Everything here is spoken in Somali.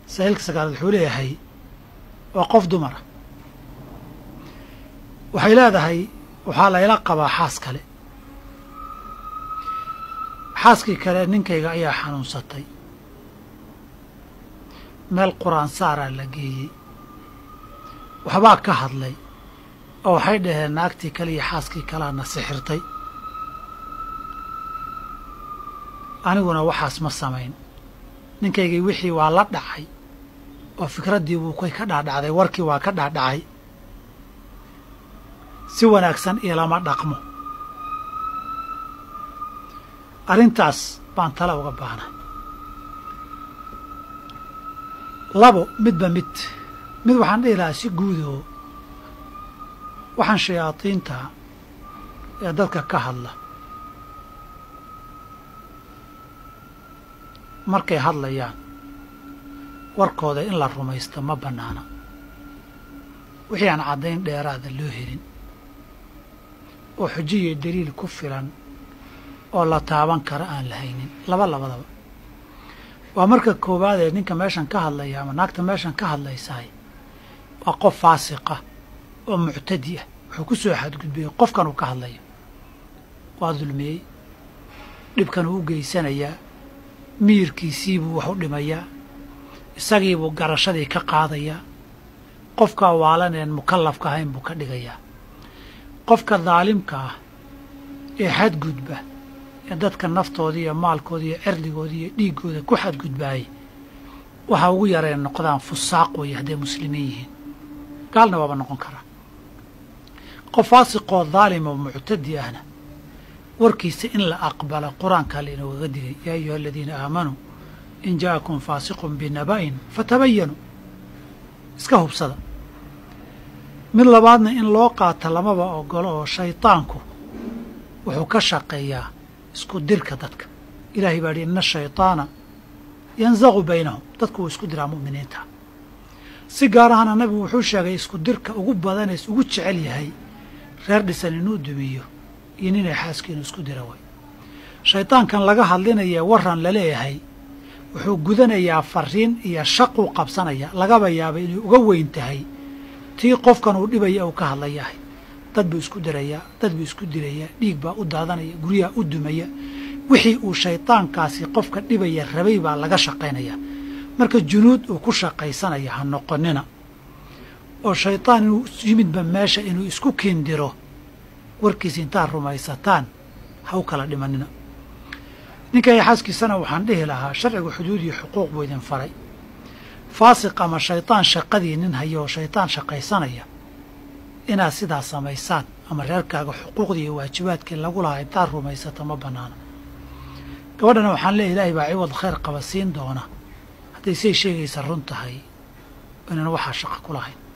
sahiilka sagaalaad wuxuu leeyahay waa qof dumara waxay leedahay waxaa layla qabaa xaas kale xaaskii kale ninkayga ayaa xanuunsatay meel qur-aan saaraa la geeyey waxbaa ka hadlay oo waxay dhaheen naagtii kale iyo xaaskii kaleana sixirtay aniguna waxaas ma samayn ninkaygii wixii waa la dhacay oo fikraddii buu kay ka dhaadhacday warkii waa ka dhaadhacay si wanaagsan ilama dhaqmo arrintaas baan tale uga baahnay labo midba mid mid waxaan dhihi lahaa si guudoo waxaan shayaadiinta ee dadka ka hadla markay hadlayaan warkooda in la rumaysto ma bannaana wixii aan caddayn dheeraada loo helin oo xujiyo daliil ku filan oo la taaban kara aan la haynin laba labadaba waa marka koowaad ee ninka meeshan ka hadlaya ama naagta meeshan ka hadlaysahay waa qof faasiqa oo muctadi ah wuxuu ku soo xadgudbayay qofkan uu ka hadlayo waa dulmiyey dhibkan uu u geysanayaa miyirkiisiibuu wax u dhimayaa isagiibuu garashadii ka qaadayaa qofkaa waalaneen mukallafka ahayn buu ka dhigayaa qofka daalimka ah ee xadgudba ee dadka naftooda iyo maalkooda iyo cirdigooda iyo dhiiggooda ku xadgudbaayay waxa ugu yareen noqdaan fusaaq weeye hadday muslimiin yihiin gaalna waaba noqon karaa qof faasiqoo daalim oo muctadi ahna warkiisa in la aqbala qur-aankaa lainoogaga digay yaa ayuha aladiina aamanuu in ja'akum faasiqun binaba'in fatabayanuu iska hubsada mid labaadna in loo qaata lamaba ogolo oo shaydaanku wuxuu ka shaqeeyaa isku dirka dadka ilaahay baa idhi ina ashayطaana yansaqu baynahum dadku wuu isku diraa mu'miniinta si gaar ahana nabigu wuxuu sheegay isku dirka ugu badanees ugu jecel yahay reer dhisan inuu dumiyo iyo ninay xaaski inuu isku dira way shaydaankan laga hadlinaya waran laleeyahay wuxuu gudanayaa fariin iyo shaquu qabsanaya lagaba yaabay inay uga weyn tahay tii qofkan uu dhibaya uu ka hadlayahay dad buu isku dirayaa dad buu isku dilayaa dhiig baa u daadanaya guryaha u dumaya wixii uu shaydaankaasi qofka dhibaya rabay baa laga shaqaynaya marka junuud uu ku shaqaysanaya ha noqonina oo shaydaan inuu yimidba meesha inuu isku kindiro warkiisa intaad rumaysataan ha u kala dhimanina ninka iyo xaaskiisana waxaan dhihi lahaa sharciga xuduud iyo xuquuq buu idin faray faasiq ama shaydaan shaqadii nin haya oo shaydaan shaqaysanaya inaad sidaa samaysaan ama reerkaaga xuquuqdii iyo waajibaadkii lagu lahaa intaad rumaysato ma bannaana gabadhana waxaan leeyahy ilaahay baa ciwad khayr qaba siin doona hadday say sheegaysa run tahay inaan waxaa shaqo ku lahayn